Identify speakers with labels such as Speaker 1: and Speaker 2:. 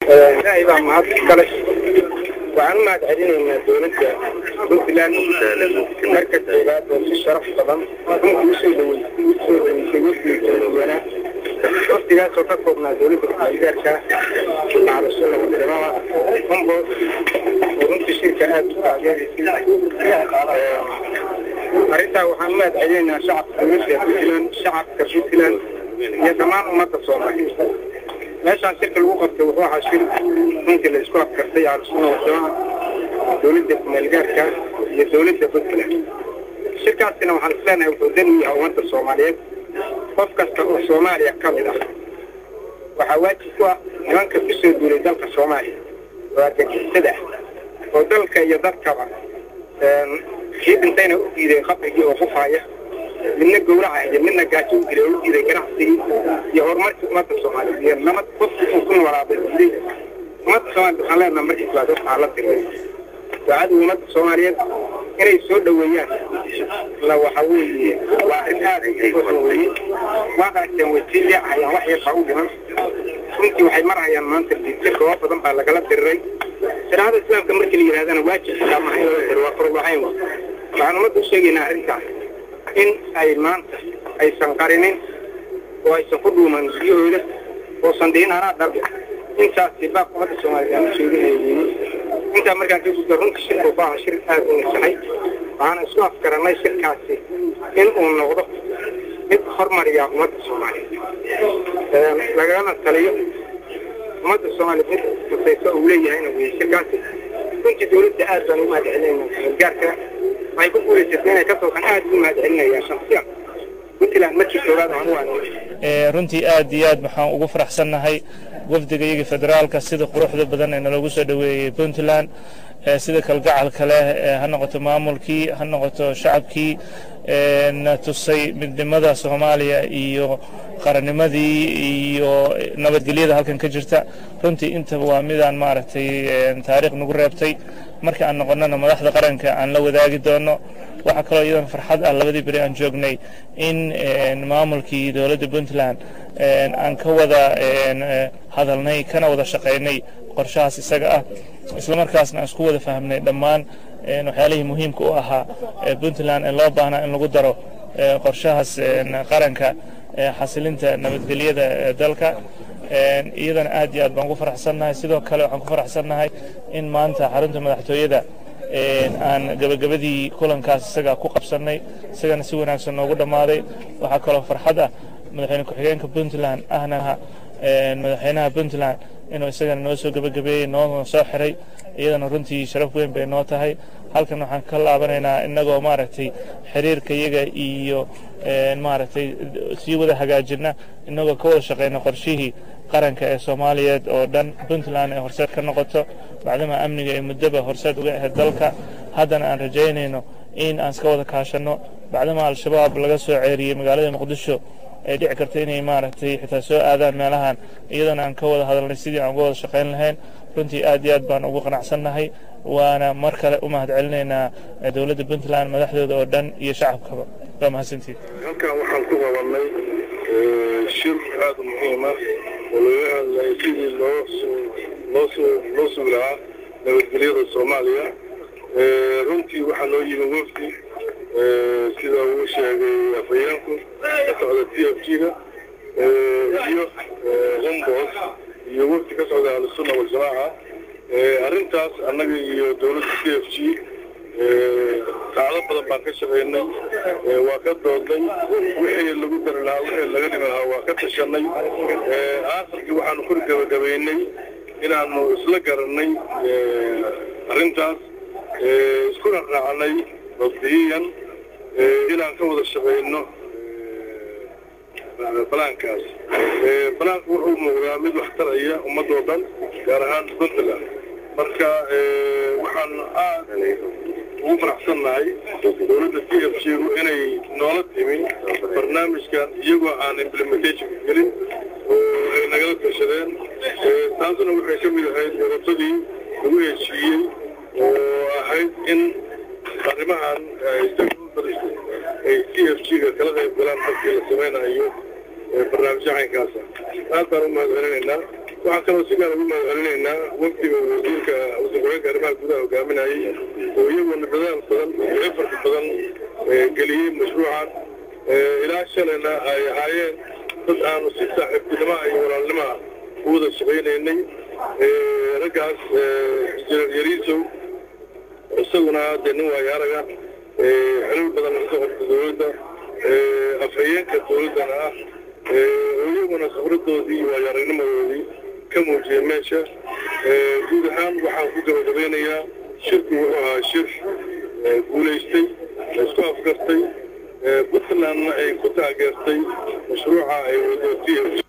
Speaker 1: ilaahay baa mahad kale waxaan u mahad celinaynaa dowladda puntland marka koowaad oo si sharaf badan runtii usoo dhawey usoo dhaweysay wafdiga kaladuwanaa waftigaasoo ka koobnaa dowladda kumeelgaarka macalashada wadamada hombos oo runtii shirka aada u taageeraysay arrintaa waxaan u mahad celinaynaa shacabka dowladda puntland shacabka puntland iyo dhammaan ummadda soomaaliyeed meeshaan shirka lagu qabtay wuxuu ahaa shir runtii la isku afkartay aalusuna wadamaha dowladda kumeelgaarka iyo dowladda puntland shirkaasina waxaan isleenahay wuxuu dan u yahay ummadda soomaaliyeed qof kasta oo soomaaliya ka mid ah waxaa waajib ku ah nimanka ku soo duulay dalka soomaaliya oo argagixisada ah oo dalka iyo dadkaba kii dhintayna u diiday qabrigii oo qufaaya midna gowraca iyo midna gaajo u dilay oo u diiday ganacsigii iyo horumarkii ummadda soomaaliyeed iyo nabad qofkii uu ku noolaabay diiday ummadda soomaaliya waxaan leenaha markii koowaad waxaa la diray ducada ummadda soomaaliyeed inay soo dhoweeyaan la waxa weeye waa arrin aad u weeye waa aragteen way sii leecayaan wax yar baa u dhiman runtii waxay marhayaan maanta diidka goobo badan baa lagala diriray shariicada islaamka markii la yidhahdana waajib xitaa maha in lala diro waa farulahayn waxaan ummadda u sheegaynaa arrintaas in ay maanta aysan qarinin oo aysan ku dhuuman biyahooda oosan dhihin anaa dhal intaasi baaq ummadda soomaaliya aan u sheegahayeeyey intaa markaan ka gudba runta shirku wuxuu ahaa shir aad u nasahay waxaana isku afgarannay shirkaasi in uu noqdo mid hormariya ummadda soomaaliyeed lagana taliyo ummadda soomaaliya mid kusayso uu leeyahayna weeye shirkaasi runtii dowladda aad baan u mahad celinayna gaarka waxay ku guulaysatay inay ka toosan aad ugu mahad celinayaan shaksiyan puntland markii koowaad aan u aanay
Speaker 2: runtii aad iyo aad waxaan ugu faraxsannahay wafdiga iyaga federaalka sida quruxda badan ee naloogu soo dhoweeyey puntland sida kalgacalka leh ha noqoto maamulkii ha noqoto shacabkii na tusay midnimada soomaaliya iyo qarannimadii iyo nabadgelyada halkan ka jirta runtii intaba waa midaan maaragtay taariikh nagu reebtay marka aan noqonnana madaxda qaranka aan la wadaagi doono waxaa kaloo iyadana farxad ah labadii beri aan joognay in maamulkii dowladda puntland aan ka wada hadalnay kana wada shaqaynay qorshahaas isaga ah islamarkaasna aan isku wada fahmnay dhammaan waxyaalihii muhiimka u ahaa puntland ee loo baahnaa in lagu daro qorshahaas qaranka xasilinta nabadgelyada dalka iyadana aad iyo aad baan ugu faraxsannahay sidoo kale waxaan ku faraxsannahay in maanta xarunta madaxtooyada aan gabagabadii kulankaas isaga ku qabsannay isagana si wanaagsan noogu dhammaaday waxaa kaloo farxad ah madaxweyne ku-xigeenka puntland ahna madaxweynaha puntland inuu isagana noo soo gebagabeeyey noo soo xiray iyadana runtii sharaf weyn bay noo tahay halkan waxaan ka laabanaynaa innagoo maaragtay xiriirka iyaga iyo maaragtay sii wada hagaajina innagoo ka wada shaqayna qorshihii qaranka ee soomaaliyeed oo dhan puntland ay horseed ka noqoto bacdama amniga ay muddoba horseed uga ahayd dalka haddana aan rajaynayno in aan iska wada kaashanno bacdama al-shabaab laga soo ceeriyey magaalada muqdisho ay dhici karta inay maaragtay xitaa soo aadaan meelahan iyadana aan ka wada hadalnay sidii aan uga wada shaqayn lahayn runtii aad iyo aad baan ugu qanacsannahay waana mar kale u mahad celinaynaa dowladda puntland madaxdooda oo dhan iyo shacabkaba waa mahadsantiid
Speaker 3: halkan waxaan ku qabanay shir aada u muhiima oo looga hadlaya sidii loo loo loo sugi lahaa nabadgelyada soomaaliya runtii waxaa noo yimi wafdi sida uu sheegay afhayeenku ka socda t f g-ga iyo hombos iyo wafdi ka socda ahlusunna waljamaaca arrintaas annaga iyo dowladda t f g saacado badan baan ka shaqaynay waa ka doodnay wixii lagu dari lahaa wixii laga dhimi lahaa waa ka tashanay aakhirkii waxaanu kor gabagabaynay inaanu isla garanay arrintaas iskuna raacnay mabdiyiyan inaan ka wada shaqayno balaankaas balaanku wuxuu muuqdaa mid wax taraya ummadoo dhan gaar ahaan puntland marka waxaan aad ugu faraxsannahay dowladda t f g inay noola timi barnaamijkan iyagoo aan implementation gelin oo ay nagala tashadeen taasuna waxay ka mid ahayd garatadii lagu heshiiyey oo ahayd in arrimahan ay t f g-ga kala qayb galaan markii la samaynayo barnaamijyo caynkaasa aad baan u mahad celinaynaa waxaan kaloo si gaar ugu mahadcelinaynaa wafdiga wasiirka wasiir-ku-xigeenka arrimaha gudaha hogaaminayay oo iyaguna dadaal badan iyo efarka badan geliyey mashruucan ilaa shalayna ay ahaayeen dad aanu si saaxiibtinimoa iyo walaalnimaa u wada shaqaynaynay raggaas injineer yariisow isaguna dee nin waayaaraga xilal badan ka qabta dowladda afhayeenka dowladdana ah oo iyaguna khibradoodii iyo waayaaragnimadoodii ka muujiyay meesha guud ahaan waxaan ku gabagabeynayaa shirku wuxuu ahaa shir guulaystay laisku afgartay puntlandna ay ku taageertay mashruuca ay wado t